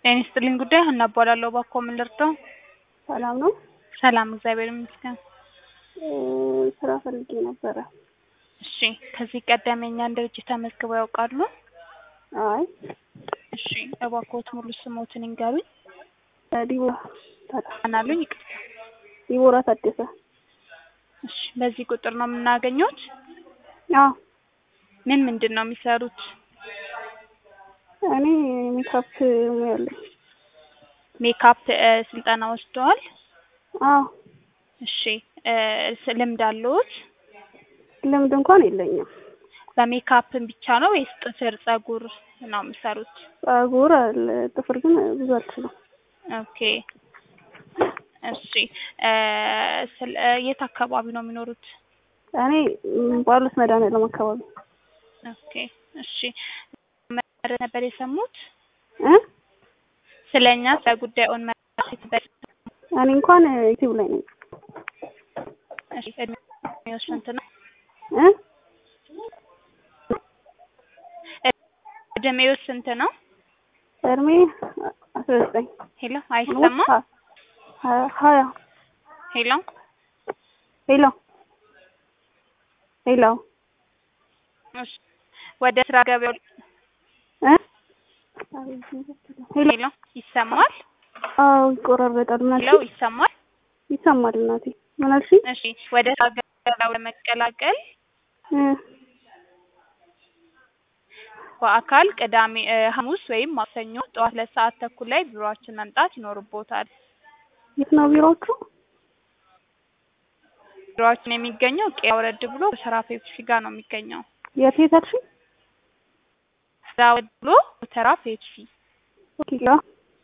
ጤና ይስጥልኝ ጉዳይ ሀና እባላለሁ። እባክዎ ምን ልርዳው? ሰላም ነው? ሰላም እግዚአብሔር ይመስገን። እ ስራ ፈልጌ ነበረ። እሺ ከዚህ ቀደም የእኛን ድርጅት ተመዝግበው ያውቃሉ? አይ እሺ እባክዎት ሙሉ ስሞትን ይንገሩኝ። ዲቦራ ታደሰ። ማን አሉኝ? ይቅርታ። ዲቦራ ታደሰ። እሺ በዚህ ቁጥር ነው የምናገኘዎት? አዎ ምን ምንድን ነው የሚሰሩት? እኔ ሜካፕ ሙያ አለኝ። ሜካፕ እ ስልጠና ወስደዋል? አዎ እሺ እ ስ- ልምድ አለዎት? ልምድ እንኳን የለኝም። በሜካፕ ብቻ ነው ወይስ ጥፍር፣ ጸጉር ነው የሚሰሩት? ጸጉር አለ፣ ጥፍር ግን ብዙ አልችልም። ኦኬ እሺ እ ስለ የት አካባቢ ነው የሚኖሩት? እኔ ም፣ ጳውሎስ መድኃኒዓለም አካባቢ ኦኬ እሺ መረ ነበር የሰሙት እ ስለኛ ስለ ጉዳዩን መረጃ እኔ እንኳን ዩቲዩብ ላይ ነኝ እሺ እድሜው ስንት ነው? እ እድሜው ስንት ነው? እድሜ አስራ ዘጠኝ ሄሎ አይሰማም? ሀ- ሀያ ሄሎ ሄሎ ሄሎ እሺ ወደ ስራ ገበያው እ ሄሎ ሄሎ ይሰማል? አዎ ይቆራረጣል። ምን ሄሎ አልሽኝ? ይሰማል? ይሰማል እናቴ። ምን አልሽኝ? እሺ ወደ ስራ ገበያው ለመቀላቀል እ በአካል ቅዳሜ እ ሐሙስ ወይም ማክሰኞ ጠዋት ሁለት ሰዓት ተኩል ላይ ቢሮአችን መምጣት ይኖርቦታል። የት ነው ቢሮዎቹ? ቢሮአችን የሚገኘው ቄራ ወረድ ብሎ ሰራ ፔፕሲ ጋር ነው የሚገኘው። የት የት አልሽኝ? ስራ ወረድ ብሎ ተራ ፔፕሲ ኦኬ ላ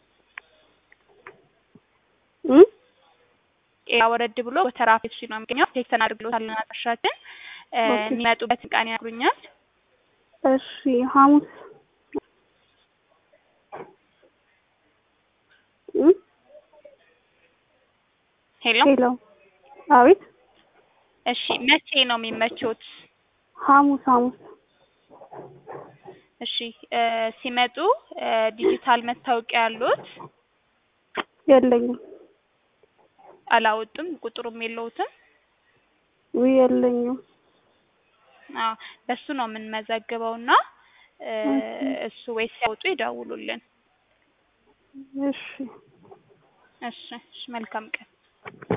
እ ቄራ ወረድ ብሎ ተራ ፔፕሲ ነው የሚገኘው። ቴክተን አድርግሎታል አድራሻችን እ ኦኬ። የሚመጡበትን ቀን ያግሩኛል። እሺ ሐሙስ እ ሄሎ ሄሎ አቤት እሺ መቼ ነው የሚመቾት? ሐሙስ ሐሙስ እሺ እ ሲመጡ እ ዲጂታል መታወቂያ ያሉት የለኝም። አላወጡም? ቁጥሩም የለውትም? ውይ የለኝም። አዎ በሱ ነው የምንመዘግበው እና እ እሱ ወይ ሲያወጡ ይደውሉልን። እሺ እሺ እሺ መልካም ቀን